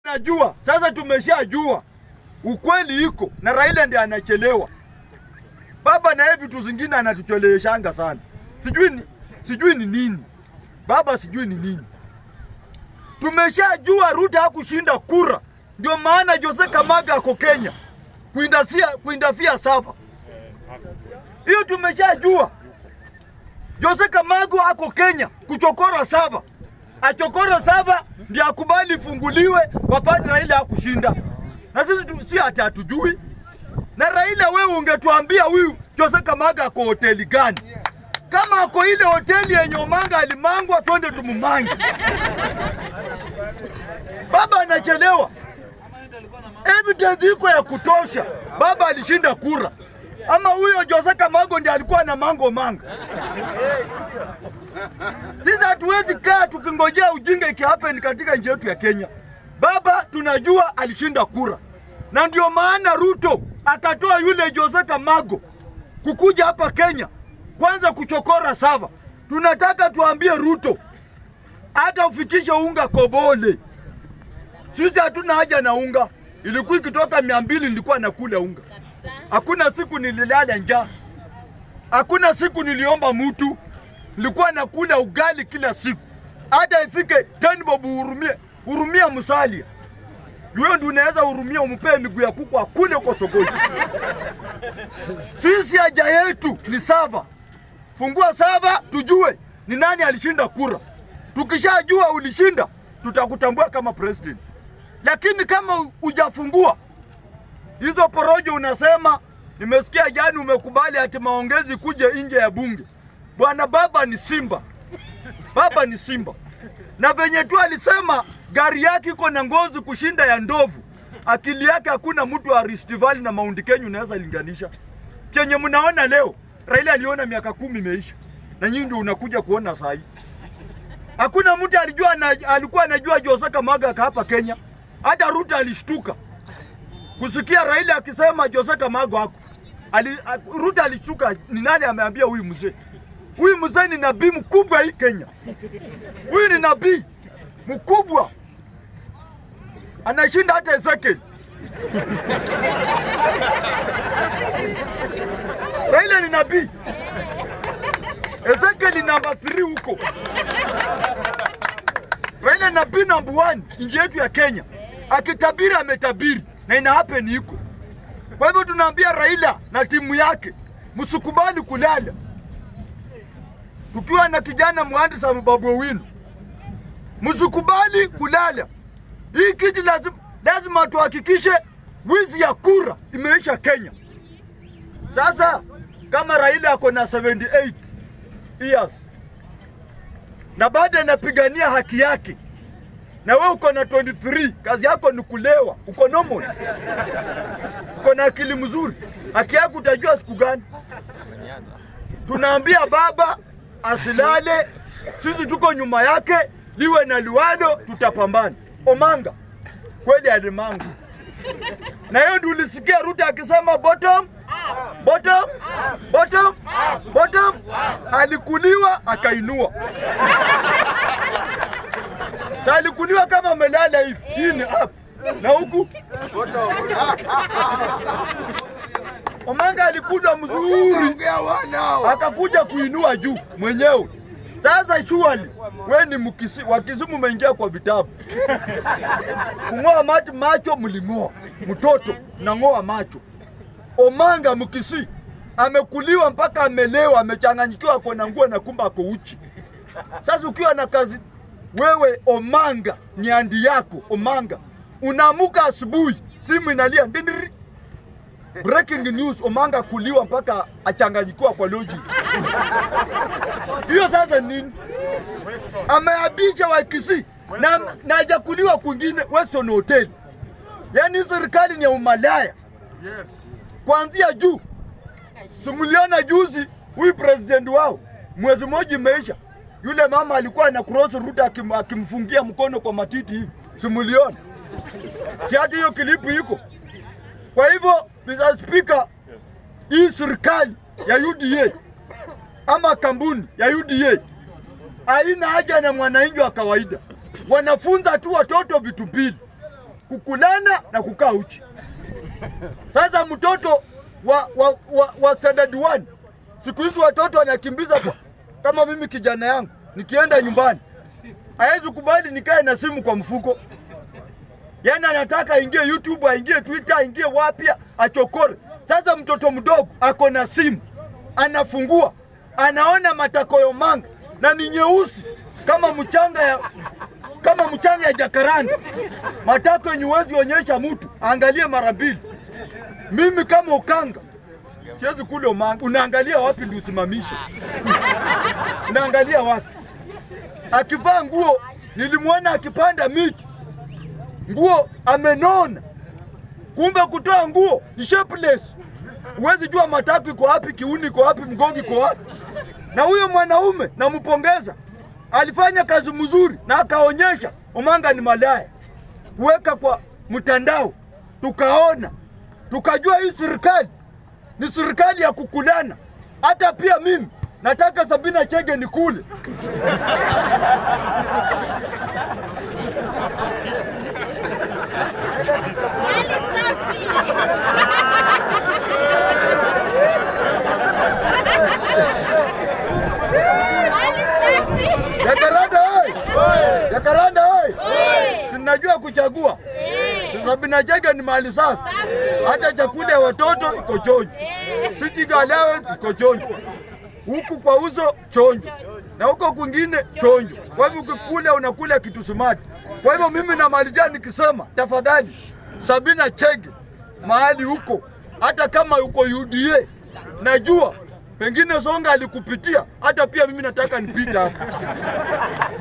Najua sasa, tumeshajua ukweli iko na Raila ndiye anachelewa. Baba naye vitu zingine anatucheleweshanga sana, sijui ni, sijui ni nini baba, sijui ni nini. Tumeshajua Ruto hakushinda kura, ndio maana Jose Kamaga ako Kenya kuindasia kuindafia Sava. Hiyo tumeshajua. Jose Kamago ako Kenya kuchokora Sava, achokora Sava ndio akubali ifunguliwe, wapate Raila hakushinda. Na sisi tu, si ati hatujui. Na Raila, wewe ungetuambia huyu Jose Kamaga ako hoteli gani? Kama ako ile hoteli yenye Omanga alimangwa, twende tumumange. Baba anachelewa, evidence iko ya kutosha. Baba alishinda kura, ama huyo Jose Kamago ndiye alikuwa na mango manga. Sisi hatuwezi kaa tukingojea ujinga ikihappen katika nchi yetu ya Kenya. Baba tunajua alishinda kura, na ndio maana Ruto akatoa yule Jose Kamago kukuja hapa Kenya kwanza kuchokora Sava. Tunataka tuambie Ruto hata ufikishe unga Kobole. Sisi hatuna haja na unga, ilikuwa ikitoka mia mbili nilikuwa nakula unga. Hakuna siku nililala njaa, hakuna siku niliomba mtu, nilikuwa nakula ugali kila siku, hata ifike ten bob uhurumie hurumia msalia wewe ndio unaweza hurumia umpee miguu ya kuku akule huko sokoni. Sisi haja yetu ni Sava. Fungua Sava tujue ni nani alishinda kura. Tukishajua ulishinda, tutakutambua kama president. Lakini kama hujafungua hizo porojo, unasema nimesikia jana umekubali ati maongezi kuja nje ya bunge. Bwana baba ni simba, baba ni simba, na venye tu alisema gari yake iko na ngozi kushinda ya ndovu. Akili yake hakuna mtu wa Rift Valley na Mount Kenya unaweza linganisha. Chenye mnaona leo, Raila aliona miaka kumi imeisha, na nyinyi ndio unakuja kuona saa hii. Hakuna mtu alijua na, alikuwa anajua Jose Kamaga hapa Kenya. Hata Ruto alishtuka kusikia Raila akisema Jose Kamaga hako. Ali, Ruto alishtuka, ni nani ameambia huyu mzee? Huyu mzee ni nabii mkubwa hii Kenya. Huyu ni nabii mkubwa, anashinda hata Ezekiel. Raila ni nabii, Ezekiel ni namba 3 huko. Raila nabii namba 1 nchi yetu ya Kenya, akitabiri ametabiri na ina happen iko. Kwa hivyo tunaambia Raila na timu yake msikubali kulala, tukiwa na kijana mhandisi Babu Owino msikubali kulala. Hii kiti lazima, lazima tuhakikishe wizi ya kura imeisha Kenya. Sasa kama Raila ako na 78 years na bado anapigania haki yake, na wewe uko na 23, kazi yako ni kulewa, uko normal, uko na akili mzuri, haki yako utajua siku gani? Tunaambia baba asilale, sisi tuko nyuma yake liwe na liwalo, tutapambana. Omanga kweli alimanga, na hiyo ndio ulisikia Ruto akisema bottom bottom bottom bottom, alikuliwa akainua. Sa alikuliwa kama amelala hivi, hii ni up na huku Omanga alikulwa mzuri, akakuja kuinua juu mwenyewe. Sasa shuali we ni mkisi, wakisimu umeingia kwa vitabu kung'oa mati macho, mling'oa mtoto nang'oa macho. Omanga mkisi amekuliwa mpaka amelewa, amechanganyikiwa, ako na nguo na kumba ako uchi. Sasa ukiwa na kazi wewe, Omanga nyandi yako Omanga, unaamuka asubuhi, simu inalia ndindiri, breaking news, Omanga kuliwa mpaka achanganyikiwa kwa logic hiyo sasa nini? Ameabisha Wakisii na na hajakuliwa kwingine Western Hotel. Yaani serikali ni ya umalaya kuanzia juu. Simuliona juzi huyu president wao, mwezi mmoja imeisha, yule mama alikuwa na cross route akim, akimfungia mkono kwa matiti hivi, simuliona? Si hata hiyo kilipu iko. Kwa hivyo Mr. Speaker, hii serikali ya UDA ama kampuni ya UDA haina haja na mwananchi wa kawaida. Wanafunza tu watoto vitu mbili, kukulana na kukaa uchi. Sasa mtoto wa, wa, wa, wa standard 1 siku hizi watoto wanakimbiza kwa, kama mimi kijana yangu nikienda nyumbani hawezi kubali nikae na simu kwa mfuko. Yaani anataka aingie YouTube, aingie Twitter, aingie wapi achokore. Sasa mtoto mdogo ako na simu, anafungua, anaona matakoyo manga na ni nyeusi kama mchanga ya kama mchanga ya jakaranda, matako yenye huwezi onyesha mtu, angalie mara mbili. Mimi kama ukanga siwezi kula umanga. Unaangalia wapi ndio usimamishe? Unaangalia wapi? Akivaa nguo, nilimwona akipanda miti, nguo amenona, kumbe kutoa nguo ni shapeless. Huwezi jua matako iko wapi, kiuni iko wapi, mgongo iko wapi. Na huyo mwanaume nampongeza, alifanya kazi mzuri na akaonyesha umanga ni malaya, kuweka kwa mtandao, tukaona tukajua hii serikali ni serikali ya kukulana. Hata pia mimi nataka Sabina Chege nikule. Mali safi. Mali safi. Jakaranda oi! Jakaranda oi! Oi. Sinajua kuchagua. Eh. Si Sabina Chege ni mali safi. Hata chakula ya watoto iko chonjo. Sitting allowance iko chonjo. Huku kwa uso chonjo. Na huko kwingine chonjo. Kwa hivyo ukikula unakula kitu smart. Kwa hivyo mimi namalizia nikisema tafadhali Sabina Chege mahali huko hata kama uko UDA najua pengine Songa alikupitia, hata pia mimi nataka nipite hapo.